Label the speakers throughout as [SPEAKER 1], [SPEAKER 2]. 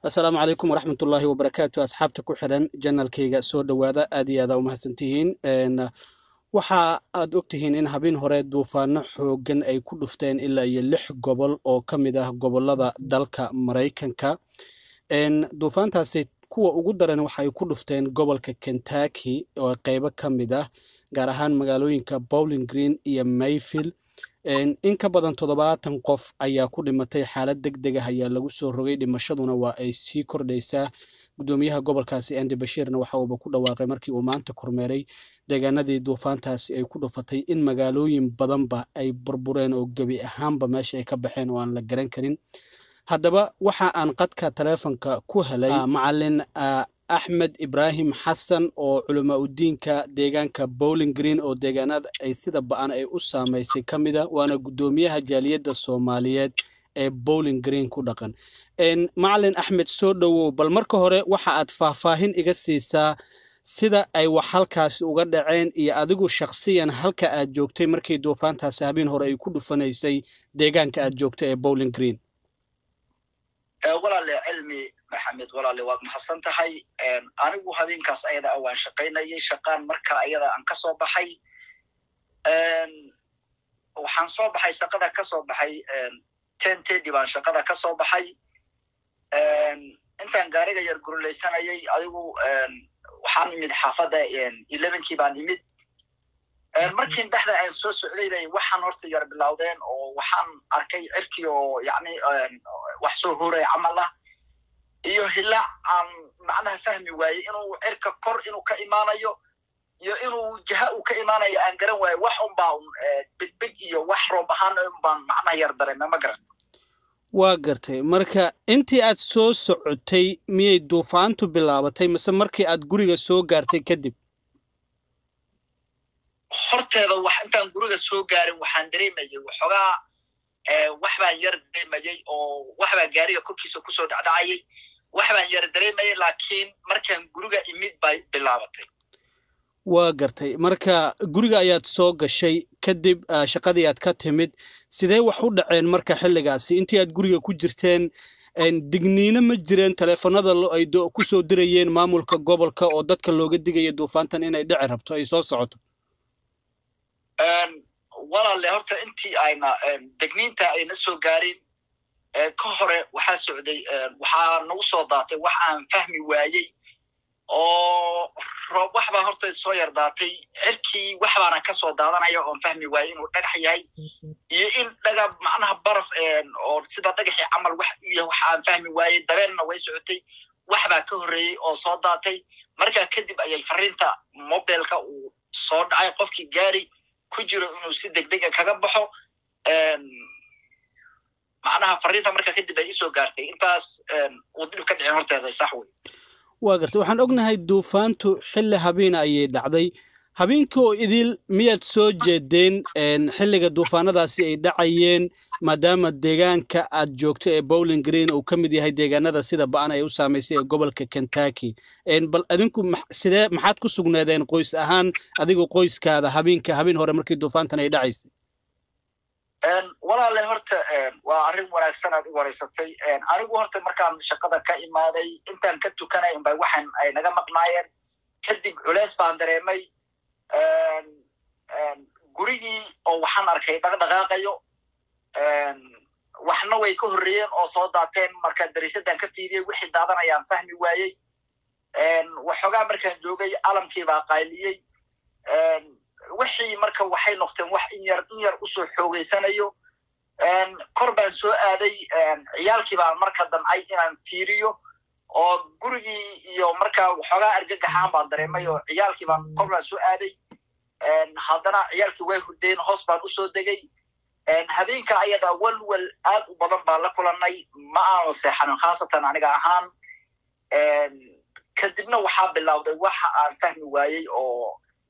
[SPEAKER 1] asalaamu calaykum waraxmatullaahi wabarakaatu asxaabta ku xiran janalkayga soo dhowaada aad iyo aada umahadsantihiin waxa aad ogtihiin in habeen hore duufaano xoogan ay ku dhufteen ilaa iyo lix gobol oo ka mid ah gobolada dalka maraykanka duufaantaasi kuwa ugu daran waxa ay ku dhufteen gobolka kentucky oo qeybo ka mid ah gaar ahaan magaalooyinka bowling green iyo mayfield in ka badan toddobaatan qof ayaa ku dhimatay xaalad deg deg ah ayaa lagu soo rogay dhimashaduna waa ay sii kordhaysaa gudoomiyaha gobolkaasi andi bashiirna waxa uuba ku dhawaaqay markii uu maanta kormeeray deegaanadii duufaantaasi ay ku dhufatay in magaalooyin badanba ay burbureen oo gebi ahaanba meesha ay ka baxeen oo aan la garan karin haddaba waxa aan qadka taleefonka ku helay macalin axmed ibraahim xasan oo culamaa udiinka deegaanka bowling green oo deegaanada ay sida ba-an ay u saamaysay ka mid a waana guddoomiyaha jaaliyadda soomaaliyeed ee bowling green ku dhaqan macalin axmed soo dhowow bal marka hore waxa aad faahfaahin iga siisaa sida ay wax halkaasi uga dhaceen iyo adigu shakhsiyan halka aad joogtay markii duufaantaasi habeen hore ay ku dhufanaysay deegaanka aad joogtay ee bowling green
[SPEAKER 2] walaale cilmi maxamed walaale waad maxadsan tahay anigu habeenkaas ayada a waan shaqaynayay shaqaan marka ayada aan ka soo baxay waxaan soo baxay shaqada ka soo baxay ten tedi baan shaqada ka soo baxay intaan gaariga yar gurulaysanayay adigu waxaan imid xaafadda elevenkii baan imid markiin dhexda aan soo socday bay waxaan horta yar bilowdeen oo waxaan arkay cirkii oo yani wax soo horay camal ah iyo hilaac aan macnaha fahmi waayey inuu cirka kor inuu ka imaanayo iyo inuu jaha uu ka imaanayo aan garan waayo wax un baa un bigbig iyo wax roob ahaan un baan macnaha yar dareeme ma garan
[SPEAKER 1] waa gartay marka intii aad soo socotay miyay duufaantu bilaabatay mise markii aad guriga soo gaartay kadib
[SPEAKER 2] horteeda wax intaan guriga soo gaarin waxaan dareemayay waxoogaa wax baan yar dareemayay oo wax baa gaariga korkiisa kusoo dhacdhacayay wax baan yar dareemayay laakiin markaan guriga imid bay bilaabatay
[SPEAKER 1] waa gartay marka guriga ayaad soo gashay kadib shaqadii aad ka timid sidee wax u dhaceen marka xilligaasi intii aad guriga ku jirteen digniino ma jireen taleefanada ay ku soo dirayeen maamulka gobolka oo dadka looga digaya duufaantan inay dhici rabto ay soo socoto
[SPEAKER 2] walaale horta intii ayna degniinta ayna soo gaarin ka hore waxaa socday waxaa nagu soo daatay wax aan fahmi waayey oo roob wax baa horta soo yar daatay cirkii wax baana ka soo daadanaya oon fahmi waayey inuu dhagax yahay iyo in dhaga macnaha baraf oo sida dhagaxii camal wax u yahay wax aan fahmi waayey dabeenna way socotay wax baa ka horreeyey oo soo daatay markaa kadib ayay fariinta mobilka uu soo dhacay qofkii gaari ku jiro inuu si deg dega kaga baxo macnaha fariinta marka kadib ay isoo gaartay intaas uu dib ka dhicin horteeda sax wey
[SPEAKER 1] waa gartay waxaan ognahay duufaantu xilli habeena ayay dhacday habeenkii oo idil miyaad soo jeedeen xilliga duufaanadaasi ay dhacayeen maadaama deegaanka aad joogto ee bowling green uu ka mid yahay deegaanada sida ba-an ay u saamaysay ee gobolka kentucky bal adinku sidee maxaad ku sugnaadeen qoys ahaan adigu qoyskaada habeenka habeen hore markii duufaantan ay dhacaysay
[SPEAKER 2] walaale horta waa arrin wanaagsan aad i wareysatay anigu horta markaan shaqada ka imaaday intaan ka tukanay inbay waxan ay naga maqnaayeen kadib culeys baan dareemay gurigii oo waxaan arkay dhaqdhaqaaqayo waxna way ka horreeyeen oo soo daateen marka dariisadaan ka fiiriyey wixii daadanayaan fahmi waayey waxoogaa markaan joogay alamkii baa qayliyey wixii marka waxay noqteen wax in yar in yar usoo xoogeysanayo kor baan soo aaday ciyaalkii baan marka damcay inaan fiiriyo oo gurigii iyo marka waxoogaa argagaxaan baan dareemay oo ciyaalkii baan kor baan soo aaday haddana ciyaalkii way hurdeen hoos baan usoo degay habeenka ayada walwal aad u badan baan la kulanay ma aanu seexanin khaasatan aniga ahaan kadibna waxaa bilowday waxa aan fahmi waayey oo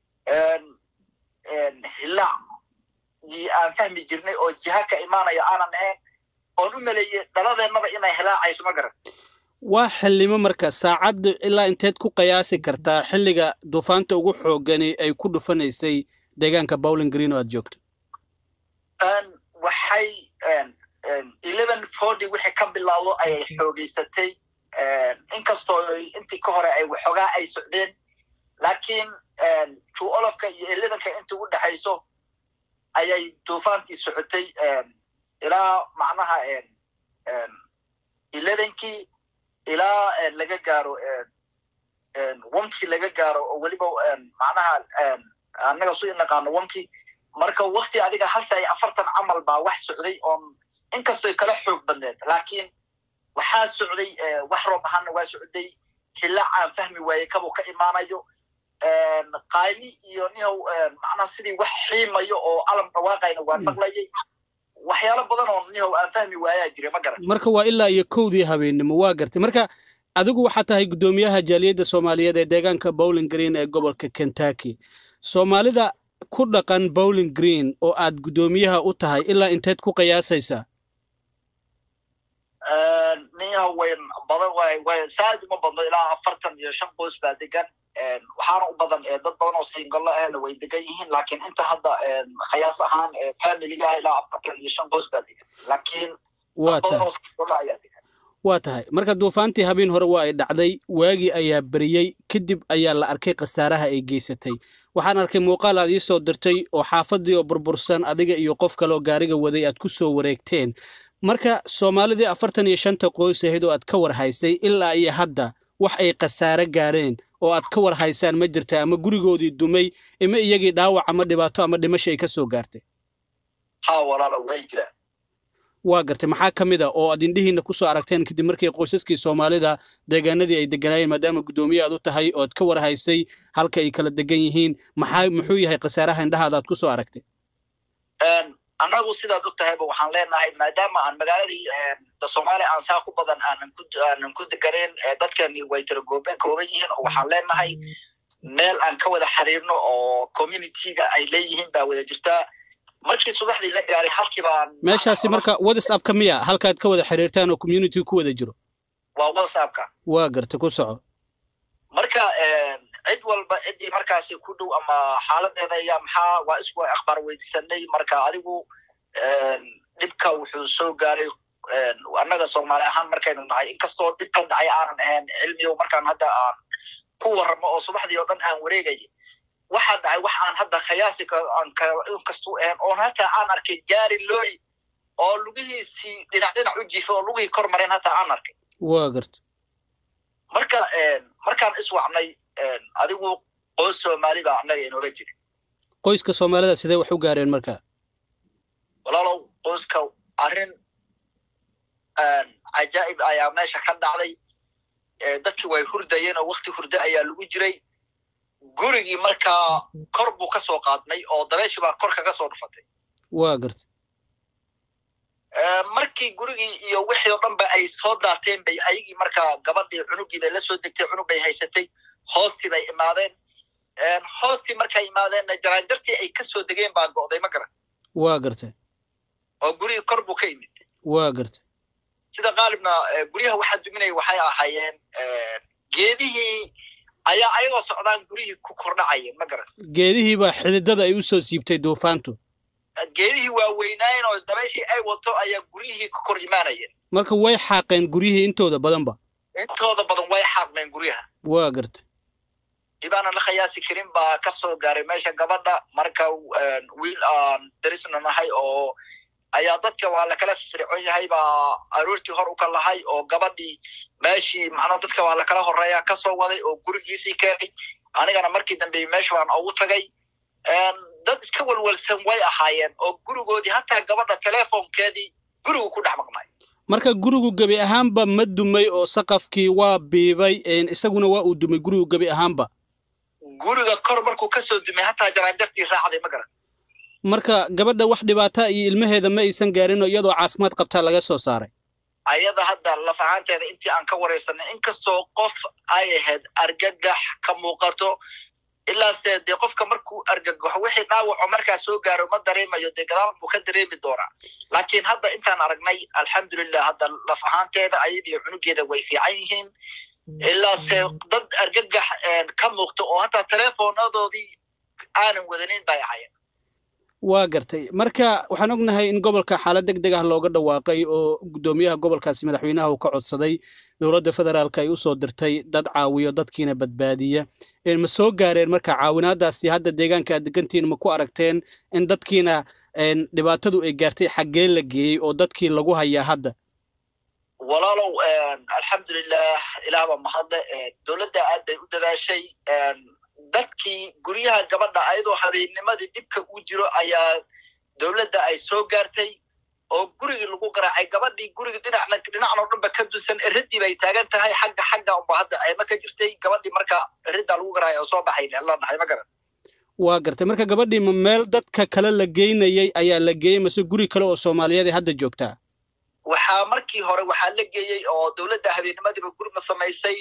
[SPEAKER 2] hilaac aan fahmi jirnay oo jiha ka imaanaya aanan ahayn oon u maleeyey dhaladeennaba inay hilaacayso ma garat
[SPEAKER 1] waa xillimo marka saacadda ilaa inteed ku qiyaasi kartaa xilliga duufaanta ugu xoogani ay ku dhufanaysay deegaanka bowling green oo aad joogto
[SPEAKER 2] waxay eleven forty wixii ka bilowdo ayay xoogeysatay inkastoo intii ka hore ay waxoogaa ay socdeen laakiin two olofka iyo elevenka intii u dhexayso ayay duufaankii socotay ilaa macnaha elevenkii ilaa laga gaaro wonkii laga gaaro oo weliba macnaha annaga su inaqaano wonkii marka wakti adiga hal sa iyo afartan camal baa wax socday oon inkastoy kala xoog badneed laakiin waxaa socday wax roob ahaana waa socday hillaac aan fahmi waaye kabuu ka imaanayo qayli iyo nihow macnaha sidii wax xiimayo oo alam dhawaaqayna waan maqlayay waxyaalo badan oo nihow aan fahmi waayaa jira ma garan
[SPEAKER 1] marka waa ilaa iyo kowdii habeennimo waa gartay marka adigu waxaa tahay guddoomiyaha jaaliyadda soomaaliyeed ee deegaanka bowling green ee gobolka kentucky soomaalida ku dhaqan bowling green oo aad guddoomiyaha u tahay ilaa inteed ku qiyaasaysaa
[SPEAKER 2] niyaha way badan way saaid uma badno ilaa afartan iyo shan qoys baa degan waxaana u badan dad badan oo singalo ahna way degan yihiin laakiin inta hadda khayaas ahaan familiga ilaa afartan iyo shan qoys baa degan laakiin dad badan oo singalo ayaa degan
[SPEAKER 1] waa tahay marka duufaantii habeen hore waa ay dhacday waagii ayaa beriyey kadib ayaa la arkay khasaaraha ay geysatay waxaan arkay muuqaal aad ii soo dirtay oo xaafadii oo burbursan adiga iyo qof kale oo gaariga waday aad ku soo wareegteen marka soomaalidii afartan iyo shanta qoys ahayd oo aad ka war haysay ilaa iyo hadda wax ay khasaare gaareen oo aad ka war haysaan ma jirta ama gurigoodii dumay ima iyagii dhaawac ama dhibaato ama dhimasho ay ka soo gaartay
[SPEAKER 2] ha walaala way jiraan
[SPEAKER 1] waa gartay maxaa ka mid a oo aad indhihiinna ku soo aragteen kadib markii qoysaskii soomaalida deegaanadii ay deganaayeen maadaama guddoomiye aad u tahay oo aad ka war haysay halka ay kala degan yihiin maxaa muxuu yahay khasaaraha indhahaada aad ku soo aragtay
[SPEAKER 2] annagu sidaad og tahayba waxaan leenahay maadaama aan magaaladii da soomaaliya aan saa ku badan aanan ku aanan ku deganeen dadkani way tira goobe kooban yihiin oo waxaan leenahay meel aan ka wada xiriirno oo communityga ay leeyihiin baa wada jirtaa markii subaxdii la gaaray halkii baan
[SPEAKER 1] meeshaasi marka whatsappka miya halkaad ka wada xiriirtaan oo community ku wada jiro
[SPEAKER 2] waa whatsappka
[SPEAKER 1] waa gartay ku soco
[SPEAKER 2] marka cid walba ciddii markaasi ku dhow ama xaaladeeda ayaa maxaa waa isku akhbaar weydiisanay marka adigu dhibka wuxuu soo gaaray annaga soomaali ahaan markaynu nahay inkastoo dhibkan dhacay aanan ahayn cilmiyo markaan hadda aan ku warramo oo subaxdii oo dhan aan wareegaya waxaa dhacay wax aan hadda khayaasi inkastuu ahayn oon hataa aan arkay gaari looyi oo lugihiisii dhinac dhinac u jiifay oo lugihii kor mareen hataa aan arkay
[SPEAKER 1] waa gartay
[SPEAKER 2] marka markaan iswacnay adigu qoys soomaali baa annaga inooga jiri
[SPEAKER 1] qoyska soomaalida sidee wax u gaareen marka
[SPEAKER 2] walaalow qoyska arrin cajaa'ib ayaa meesha ka dhacday dadkii way hurdayeen oo wakti hurdo ayaa lagu jiray gurigii markaa kor buu ka soo qaadmay oo dabeeshii baa kor kaga soo dhufatay
[SPEAKER 1] waa gartay
[SPEAKER 2] markii gurigii iyo wixii oo dhan ba ay soo daateen bay ayagii markaa gabadhii cunugii bay la soo degtay cunug bay haysatay hoostii bay imaadeen hoostii markay imaadeenna jaraanjartii ay ka soo degeen baa go'day ma garan
[SPEAKER 1] waa gartay
[SPEAKER 2] oo gurigii kor buu ka yimid
[SPEAKER 1] waa gartay
[SPEAKER 2] sida qaalibna guryaha waxaa duminaya waxay ahaayeen geedihii ayaa ayagoo socdaan gurihii ku kordhacayeen ma garan
[SPEAKER 1] geedihii baa xididada ay u soo siibtay duufaantu
[SPEAKER 2] geedihii waaweynaayen oo dabeeshii ay wato ayaa guryihii ku kor imaanayeen
[SPEAKER 1] marka way xaaqeen guryihii intooda badanba
[SPEAKER 2] intooda badan way xaaqmeen guryaha
[SPEAKER 1] waa gartay
[SPEAKER 2] dhibaanan la khayaasi karin baa ka soo gaaray meesha gabadha marka wiil aan darisna nahay oo ayaa dadka waa lakala fircoon yahay baa aroortii hor u ka lahay oo gabadhii meeshii macnaa dadka waa lakala horeeya ka soo waday oo gurigiisii keenay anigana markii dambe meesha baan ugu tagay dad iska welwelsan way ahaayeen oo gurigoodii hataa gabadha telefonkeedii gurigu ku dhex maqnay
[SPEAKER 1] marka gurigu gebi ahaanba ma dumay oo saqafkii waa biibay isaguna waa uu dumay gurigu gebi ahaanba
[SPEAKER 2] guriga kor markuu ka soo dumay hataa jaraanjartii raacday ma garat
[SPEAKER 1] marka gabadha wax dhibaata iyo ilmaheeda ma aysan gaarin oo iyadoo caafimaad qabtaa laga soo saaray
[SPEAKER 2] ayada hadda laf ahaanteeda intii aan ka waraysanay inkastoo qof ay ahayd argagax ka muuqato ilaase dee qofka markuu argagaxo wixii dhaawaco markaa soo gaaro ma dareemayo dee gadaal buu ka dareemi doonaa laakiin hadda intaan aragnay alxamdulilah hadda laf ahaanteeda ayadii cunugeeda way fiican yihiin ilaase dad argagax ka muuqto oo hataa telefonadoodii aanan wadanin bay ahayen
[SPEAKER 1] waa gartay marka waxaan ognahay in gobolka xaalad deg deg ah looga dhawaaqay oo guddoomiyaha gobolkaasi madaxweynaha uu ka codsaday dowladda federaalka ay u soo dirtay dad caawiyo dadkiina badbaadiya ma soo gaareen marka caawinaadaasi hadda deegaanka aad degantihiin ma ku aragteen in dadkiina dhibaatadu ay gaartay xaggee la geeyey oo dadkii lagu hayaa hadda
[SPEAKER 2] walaalow alxamdulilah ilaahba mahadle dowladda aad bay u dadaashay dadkii guryaha gabadha ayadoo habeennimadii dhibka uu jiro ayaa dowladda ay soo gaartay oo gurigii lagu garaacay gabadhii gurigii dhinacna dhinacnoo dhanba ka dusan eridii bay taagan tahay xagga xagga unba hadda ceema ka jirtay gabadhii marka eriddaa lagu garaacay oo soo baxay la dhahay ma garan
[SPEAKER 1] waa gartay marka gabadhii ma meel dadka kale la geynayay ayaa la geeyey mase guri kale oo soomaaliyeed hadda joogtaa
[SPEAKER 2] waxaa markii hore waxaa la geeyey oo dowladda habeennimadiiba gurmad samaysay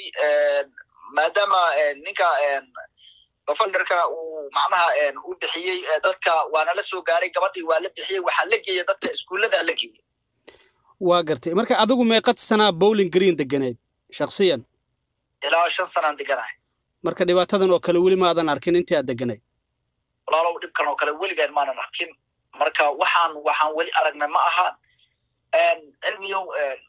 [SPEAKER 2] maadaama ninka governorka uu macnaha u bixiyey dadka waana la soo gaaray gabadhii waa la bixiyey waxaa la geeyey dadka iskuullada la geeyey
[SPEAKER 1] waa gartay marka adigu meeqad sanaa bowling green deganeed shaksiyan
[SPEAKER 2] ilaa shan sanaan deganahay marka
[SPEAKER 1] dhibaatadan oo kale weli maadan arkin intii aad deganayd
[SPEAKER 2] walaalow dhibkan oo kale weligaan maanan arkin marka waxaan waxaan weli aragnay ma aha cilmiyow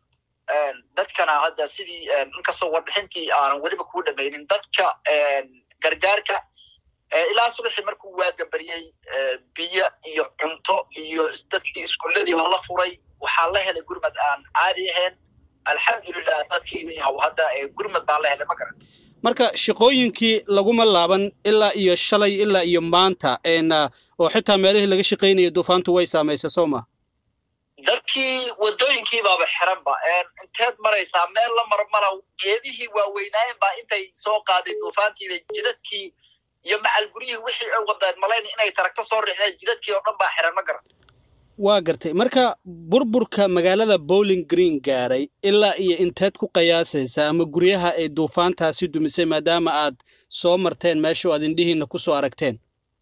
[SPEAKER 2] dadkana hadda sidii inkastoo warbixintii aanan weliba kuu dhamaynin dadka gargaarka ilaa subaxii markuu waagabariyey biyo iyo cunto iyo dadkii iskuulladiiba la furay waxaa la helay gurmad aan caadi ahayn alxamdulilah dadkii hadda gurmad baa la helay ma garan
[SPEAKER 1] marka shaqooyinkii laguma laaban ilaa iyo shalay ilaa iyo maanta oo xitaa meelihii laga shaqaynaya duufaantu way saamaysay soo ma
[SPEAKER 2] dadkii waddooyinkii baaba xiranba inteed maraysaa meel la marmala geedihii waaweynaayen baa intay soo qaaday duufaantiiba jidadkii iyo macal guryihii wixii ay wadeen malayna inay taragto soo riixdeen jidadkii oo dhan baa xiran ma garan
[SPEAKER 1] waa gartay marka burburka magaalada bowling green gaaray ilaa iyo inteed ku qiyaasaysa ama guryaha ay duufaantaasi dumisay maadaama aad soo marteen meesha aad indhihiina ku soo aragteen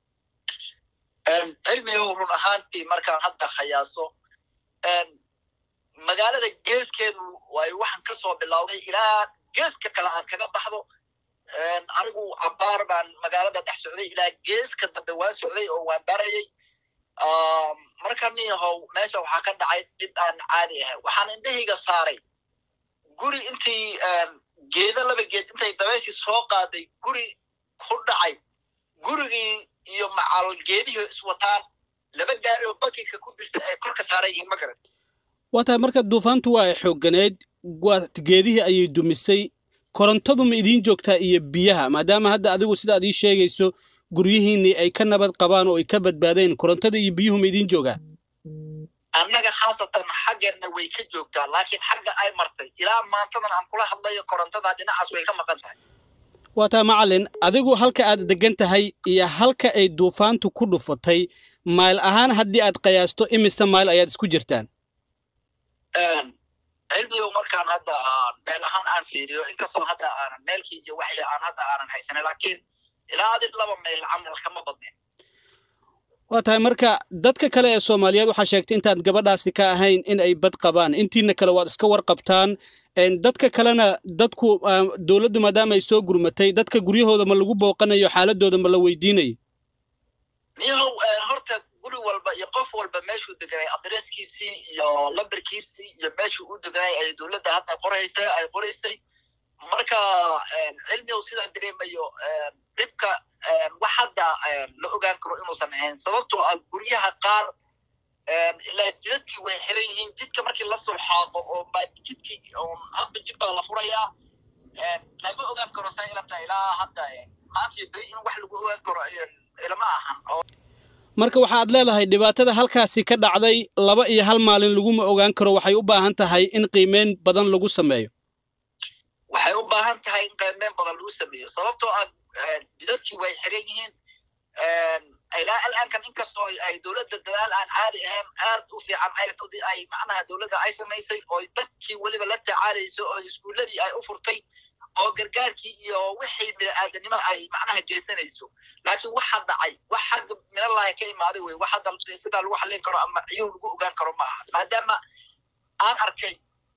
[SPEAKER 2] cilmigu run ahaantii markaan hadda khayaaso magaalada geeskeedu way waxaan ka soo bilowday ilaa geeska kale aan kaga baxdo anigu abaar baan magaalada dhex socday ilaa geeska dambe waan socday oo waan barayay marka niyahow meesha waxaa ka dhacay dhib aan caadi ahayn waxaan indhahayga saaray guri intii geeda laba geed intay dabayshii soo qaaday guri ku dhacay gurigii iyo macal geedihii iswataan laba gaari oo bakinka ku jirta ay korka saaran yihiin ma garan
[SPEAKER 1] waa tahay marka duufaantu waa ay xoogganeed waa geedihii ayay dumisay korontadu ma idiin joogtaa iyo biyaha maadaama hadda adigu sida aad ii sheegayso guryihiinnii ay ka nabad qabaan oo ay ka badbaadeen korontada iyo biyuhu ma idiin joogaa
[SPEAKER 2] annaga khaasatan xaggeenna way ka joogtaa laakiin xagga ay martay ilaa maantadan aan kula hadlayo korontada dhinacaas way ka maqan tahay
[SPEAKER 1] waa tahay macallin adigu halka aad degan tahay iyo halka ay duufaantu ku dhufatay mayl ahaan haddii aad qiyaasto imise mayl ayaad isku jirtaan
[SPEAKER 2] cilmigu markaan hadda meel ahaan aan fiiriyo inkastoo hadda aanan meelkii iyo waxii aan hadda aanan haysanin laakiin ilaa adin laba mayl camal kama badnin
[SPEAKER 1] waa tahay marka dadka kale ee soomaaliyeed waxaa sheegtay intaad gabadhaasi ka ahayn in ay bad qabaan intiina kale waad iska warqabtaan dadka kalena dadku dowladdu maadaama ay soo gurmatay dadka guryahooda ma lagu booqanayo xaaladooda ma la weydiinayo
[SPEAKER 2] niyahow horta guri walba iyo qof walba meeshuu deganay adreeskiisii iyo lamberkiisii iyo meeshuu u deganay ay dowladda hadda qoraysa ay qoraysay marka cilmigu sidaan dareemayo dhibka wax hadda la ogaan karo inuusan ahayn sababtoo ah guryaha qaar ilaa jidadkii way xiran yihiin jidka markii lasoo xaaqo oo jidkii hadba jid baa la furayaa lama ogaan karo saa ilata ilaa hadda maanta beri in wax lagu ogaan karo ilama ahan
[SPEAKER 1] marka waxaad leedahay dhibaatada halkaasi ka dhacday laba iyo hal maalin laguma ogaan karo waxay u baahan tahay in qiimeyn badan lagu sameeyo
[SPEAKER 2] waxay u baahan tahay in qiimeyn badan lagu sameeyo sababtoo ah jidadkii way xiran yihiin ilaa al'aankan inkastoo ay dowladda dadaal aan caadi ahayn aad u fiican ay macnaha dowladda ay samaysay oo dadkii weliba la tacaalayso oo iskuulladii ay u furtay oo gargaarkii iyo wixii bini'aadanimo ay macnaha geysanayso laakiin waxa dhacay wax xagga minallahi ka imaaday wey wax hadda sidaa lagu xallin karo ama ciyuhu lagu ogaan karo ma aha maadaama aan arkay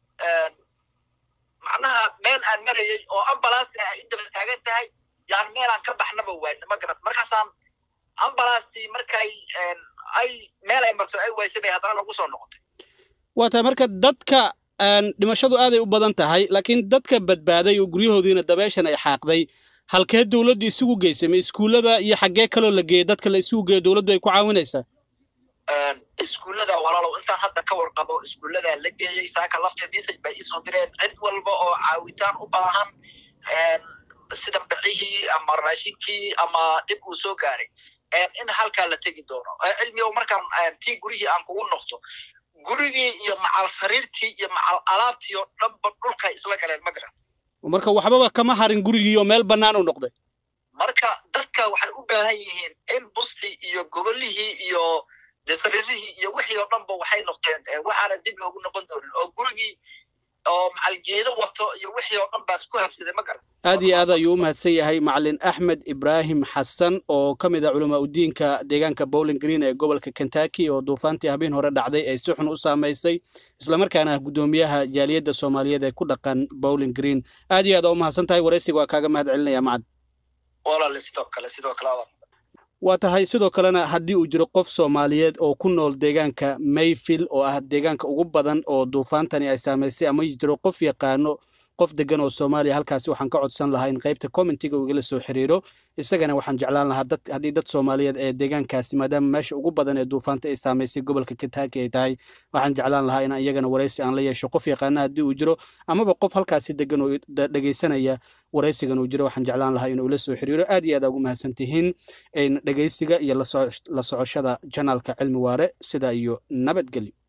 [SPEAKER 2] macnaha meel aan marayay oo ambalansina ay daba taagan tahay yaan meelaan ka baxnaba waayna ma garad markaasaan ambalastii markay ay meel ay marto ay waysay bay haddana nagu soo noqotay
[SPEAKER 1] waa tahay marka dadka dhimashadu aaday u badan tahay laakiin dadka badbaaday oo guryahoodiina dabeeshan ay xaaqday halkee dowladdu isugu geysay ma iskuullada iyo xaggee kaloo la geeyey dadka la isugu geeyo dowladdu ay ku caawinaysaa
[SPEAKER 2] iskuullada walaalow intaan hadda ka warqabo iskuulladaa la geeyey saaka lafteed message bay isoo direen cid walba oo caawitaan u baahan sida bixihii ama raashinkii ama dhib uu soo gaaray in halkaa la tegi doono cilmiyow markaan tii gurihii aan kugu noqdo gurigii iyo macal sariirtii iyo macal alaabtii oo dhanba dhulkay isla galeen ma garan
[SPEAKER 1] marka waxbaba kama harin gurigii oo meel bannaan u noqday
[SPEAKER 2] marka dadka waxay u baahan yihiin in bustii iyo gogolihii iyo de sariirihii iyo wixii oo dhanba waxay noqdeen waxaana dib loogu noqon doonin oo gurigii oo macalgeedo wato iyo wixii oo dhan baa isku habsaday ma garan
[SPEAKER 1] aad iyo aad ayuu u mahadsan yahay macalin axmed ibraahim xasan oo ka mid ah culamaa udiinka deegaanka bowling green ee gobolka kentucky oo duufaantii habeen hore dhacday ay si xun u saamaysay islamarkaana guddoomiyaha jaaliyadda soomaaliyeed ee ku dhaqan bowling green aad iyo aad aa u mahadsan tahay waraysiga waa kaaga mahad celinaya macad
[SPEAKER 2] walaale sidoo kale sidoo kale
[SPEAKER 1] waa tahay sidoo kalena haddii uu jiro qof soomaaliyeed oo ku nool deegaanka mayfield oo ah deegaanka ugu badan oo duufaantani ay saamaysay ama jiro qof yaqaano qof degan oo soomaaliya halkaasi waxaan ka codsan lahaa in qaybta commentiga uu igala soo xiriiro isagana waxaan jeclaan lahaa dad haddii dad soomaaliyeed ee deegaankaasi maadaama meesha ugu badan ee duufaanta ay saamaysay gobolka kentucky ay tahay waxaan jeclaan lahaa in iyagana waraysi aan la yeesho qof yaqaana haddii uu jiro amaba qof halkaasi degan oo dhegaysanaya waraysigan uu jiro waxaan jeclaan lahaa inuu ila soo xiriiro aad iyo aad ugu mahadsan tihiin dhegaysiga iyo la socoshada janaalka cilmi waare sida iyo nabadgelyo